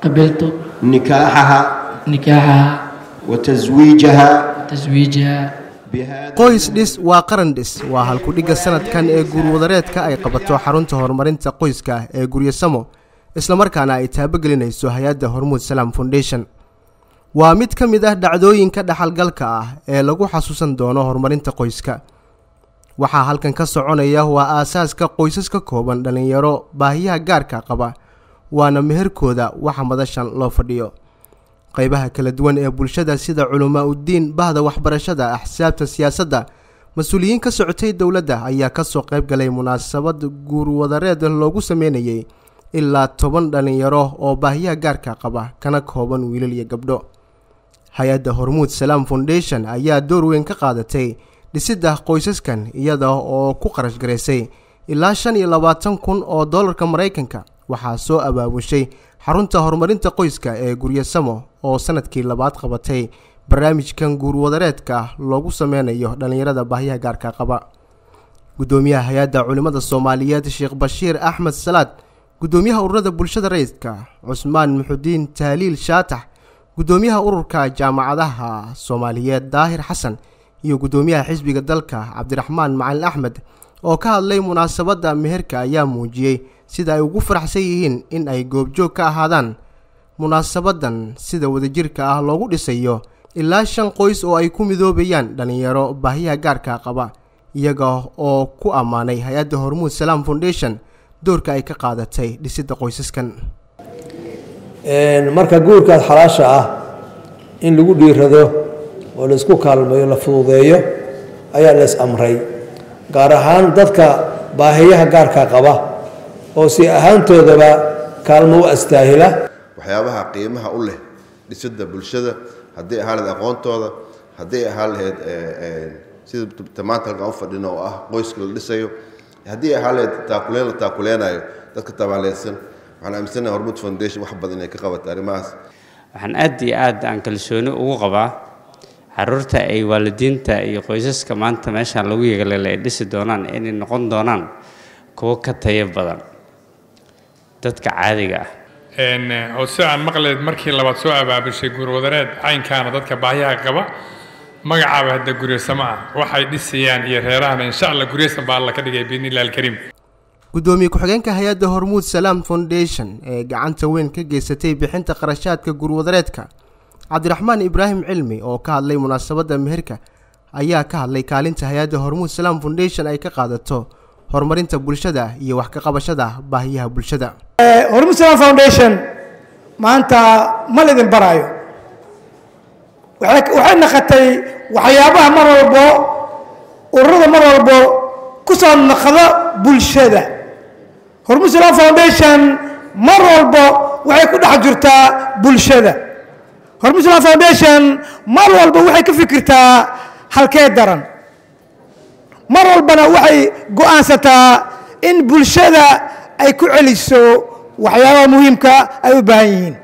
قبلت نكاحها نكاحها وتزويجها تزويجها qoys dhis waa qaran dhis waa halkudhigga sanadkan ee guurwadareedka ay qabato xarunta horumarinta qoyska ee guryasamo islamarkaana ay taabogelinayso hay-adda hormuud salaam foundation waa mid ka mid ah dhacdooyinka dhaxalgalka ah ee lagu xasuusan doono horumarinta qoyska waxaa halkan ka soconaya waa aasaaska qoysas ka kooban dhallinyaro baahiyaha gaarka qaba waana meherkooda waxa madashan loo fadhiyo qaybaha kala duwan ee bulshada sida culamaa uddiin bahda waxbarashada axsaabta siyaasadda mas-uuliyiin ka socotay dowladda ayaa kasoo qayb galay munaasabad guurwadareed loogu sameynayay ilaa toban dhallinyaro oo baahiyaha gaarka qaba kana kooban wiilal iyo gabdho hay-adda hormuud salaam foundation ayaa door weyn ka qaadatay dhisidda qoysaskan iyada oo ku qarash garaysay ilaa shan iyo labaatan kun oo dollarka maraykanka waxaa soo abaabushay xarunta horumarinta qoyska ee guryasamo oo sanadkii labaad qabatay barnaamijkan guurwadareedka loogu sameynayo dhallinyarada baahiyaha gaarka qaba guddoomiyaha hay-adda culimmada soomaaliyeed sheekh bashiir axmed salaad guddoomiyaha ururada bulshada rayidka cusmaan muxudiin tahliil shaatax guddoomiyaha ururka jaamacadaha soomaaliyeed daahir xasan iyo guddoomiyaha xisbiga dalka cabdiraxmaan macalin axmed oo ka hadlay munaasabadda meherka ayaa muujiyey sida ay ugu faraxsan yihiin in ay goobjoog ka ahaadaan munaasabadan sida wadajirka ah loogu dhisayo ilaa shan qoys oo ay ku midoobayaan dhallinyaro baahiyaha gaarka qaba iyaga oo ku ammaanay hay-adda hormuud salaam foundation doorka ay ka qaadatay dhisidda qoysaskan marka guurkaas xalaasha ah in lagu dhiirado oo la isku kaalmeeyo la fududeeyo ayaa la is amray gaar ahaan dadka baahiyaha gaarka qaba oo si ahaantoodaba kaalmo u astaahila waxyaabaha qiimaha u leh dhisidda bulshada hadday ahaan lahayd aqoontooda hadday ahaan lahayd sida maanta halkaan u fadhino oo ah qoyska la dhisayo haddii ahaan lahayd taakuleen la taakuleenayo dadka tabaaleysan waxaan aaminsanahay hormud foundation wax badan inay ka qabato arrimahaas waxaan aad iyo aad aan kalsooni ugu qabaa caruurta ay waalidiinta iyo qoysaska maanta meeshaan lagu yegalele ay dhisi doonaan inay noqon doonaan kuwo ka tayo badan dadka caadiga ah oo si aan maqleed markii labaad soo abaabushay guurwadareed caynkaana dadka baahiyaha qaba magacaaba hadda guryasamo ah waxay dhisayaan iyo reerahana insha allah guryasan baa alla ka dhigay biidnillahi alkariim guddoomiye ku-xigeenka hay-adda hormuud salaam foundation ee gacanta weyn ka geysatay bixinta qarashaadka guurwadareedka cabdiraxmaan ibraahim cilmi oo ka hadlay munaasabadda meherka ayaa ka hadlay kaalinta hay-adda hormuud salaam foundation ay ka qaadato horumarinta bulshada iyo wax ka qabashada baahiyaha bulshada hormuud salaam foundation maanta ma lidin baraayo waxay naqatay waxyaabaha mar walbo ururada mar walbo ku soo naqda bulshada hormuud salaam foundation mar walbo waxay ku dhex jirtaa bulshada hormuud salaam foundation mar walba waxay ka fikirtaa halkee daran mar walbana waxay go-aansataa in bulshada ay ku celiso waxyaabaha muhiimka ay u baahan yihiin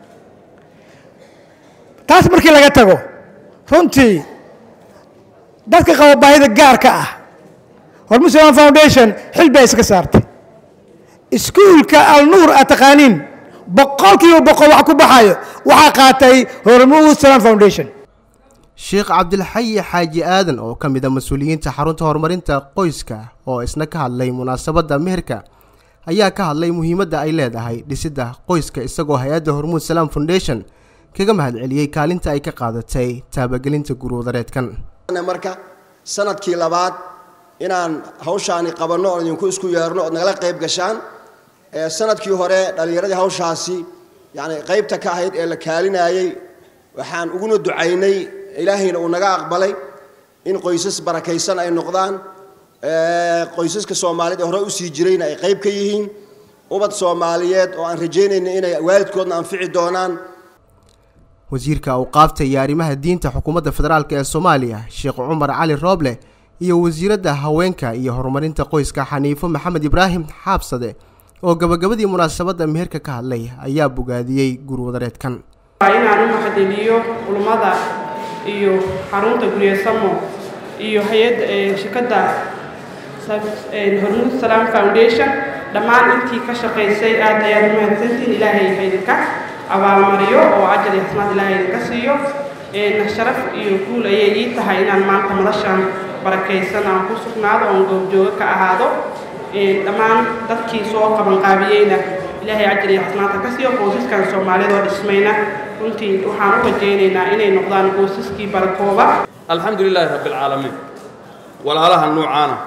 taas markii laga tago runtii dadka qaba baahida gaarka ah hormuud salaam foundation xil bay iska saartay iskuulka alnuur aad taqaaniin boqolkiiba boqol wax ku baxayo waxaa qaatay hormuud salaam foundation sheekh cabdilxayi xaaji aadan oo ka mid a mas-uuliyiinta xarunta horumarinta qoyska oo isna ka hadlay munaasabadda meherka ayaa ka hadlay muhiimadda ay leedahay dhisidda qoyska isagoo hay-adda hormuud salaam foundation kaga mahadceliyey kaalinta ay ka qaadatay taabagelinta guurwadareedkan marka sanadkii labaad inaan hawshaani qabanno oon idinku isku yeerno ood nagala qayb gashaan sanadkii hore dhallinyaradii hawshaasi yani qaybta ka ahayd ee la kaalinayey waxaan uguna ducaynay ilaahayna uu naga aqbalay in qoysas barakaysan ay noqdaan qoysaska soomaaliyeed ee hore usii jirayna ay qayb ka yihiin ubad soomaaliyeed oo aan rajaynayna inay waalidkoodna anfici doonaan wasiirka awqaafta iyo arrimaha diinta xukuumadda federaalk ee soomaaliya sheekh cumar cali rooble iyo wasiiradda haweenka iyo horumarinta qoyska xaniifo maxamed ibraahim xaabsade oo gabagabadii munaasabadda meherka ka hadlay ayaa bogaadiyey guurwadareedkan inaan u maxadeliyo culummada iyo xarunta guryasamo iyo hay-adda shirkadda hormuud salaam foundation dhammaan intii ka shaqaysay aad ayaad umahadsantihin ilaahay haydinka abaalmariyo oo ajar iyo xasnaad ilaahay idinka siiyo sharaf iyo guul ayay ii tahay inaan maanta madashan barakaysan aan ku sugnaado oon goobjoogo ka ahaado dhammaan dadkii soo qabanqaabiyeyna ilaahay ajar iyo xasnaadka ka siiyo qoysaskan soomaaliyadoo dhismayna runtii waxaan u rajaynaynaa inay noqdaan qoysaskii barakooba alxamdu lilaahi rabbi alcaalamiin walaalaha nuucaana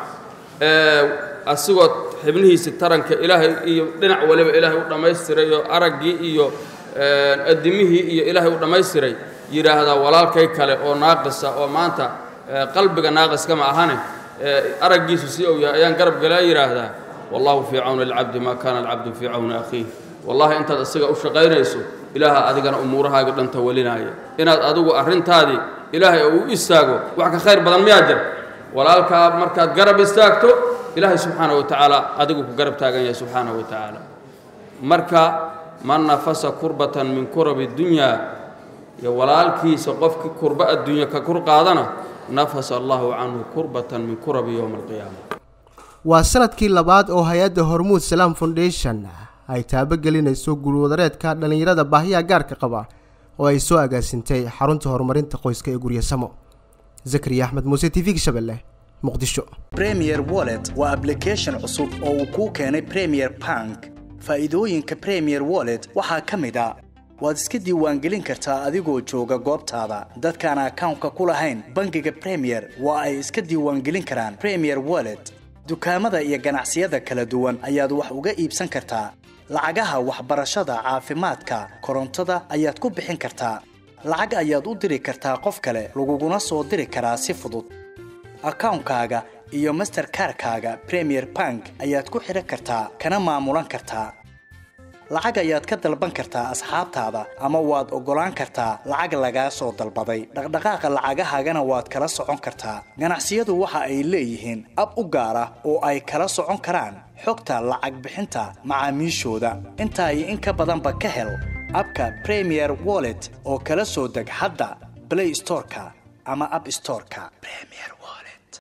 asigoo xibnihiisi taranka ilaahay iyo dhinac waliba ilaahay u dhammaystiray oo araggii iyo addimihii iyo ilaahay u dhammaystiray yidhaahdaa walaalkay kale oo naaqisa oo maanta qalbiga naaqiska ma ahane araggiisu si uu yahay ayaan garab galaa yidhaahdaa wallahu fii cawni alcabdi maa kaana alcabdu fii cawni akhiih wallahi intaad isaga u shaqaynayso ilaaha adigana umuurahaaga dhanta walinaya inaad adigu arrintaadii ilaahay oo u istaago wax ka khayr badan miyaa jira walaalkaa markaad garab istaagto ilaahay subxaana wa tacaala adigu ku garab taagan yahay subxaana wa tacaala marka man nafasa kurbatan min kurabi dunyaa iyo walaalkiisa qofkii kurba adduunya ka kur qaadana nafasa allahu canhu kurbatan min kurabi yowma alqiyaama waa sanadkii labaad oo hay-adda hormuud salaam foundation ay taabogelinayso guulwadareedka dhallinyarada baahiyaha gaarka qaba oo ay soo agaasintay xarunta horumarinta qoyska ee guryasamo zakariya axmed muuse t v-ga shabeelle muqdisho premier wallet waa ablication cusub oo uu kuu keenay premier bank faa'iidooyinka premier wallet waxaa ka mid a waad iska diiwaangelin kartaa adigoo jooga goobtaada dadkaan akawnka ku lahayn bangiga premier waa ay iska diiwaangelin karaan premier wallet dukaamada iyo ganacsiyada kala duwan ayaad wax uga iibsan kartaa lacagaha waxbarashada caafimaadka korontada ayaad ku bixin kartaa lacag ayaad u diri kartaa qof kale laguguna soo diri karaa si fudud akawnkaaga iyo masterkarkaaga premier bank ayaad ku xidhan kartaa kana maamulan kartaa lacag ayaad ka dalban kartaa asxaabtaada ama waad oggolaan kartaa lacag lagaa soo dalbaday dhaqdhaqaaqa lacagahaagana waad kala socon kartaa ganacsiyadu waxa ay leeyihiin ab u gaar ah oo ay kala socon karaan xogta lacag bixinta macaamiishooda intaa iyo in ka badanba ka hel abka premier wallet oo kala soo deg hadda blay storeka ama ab storeka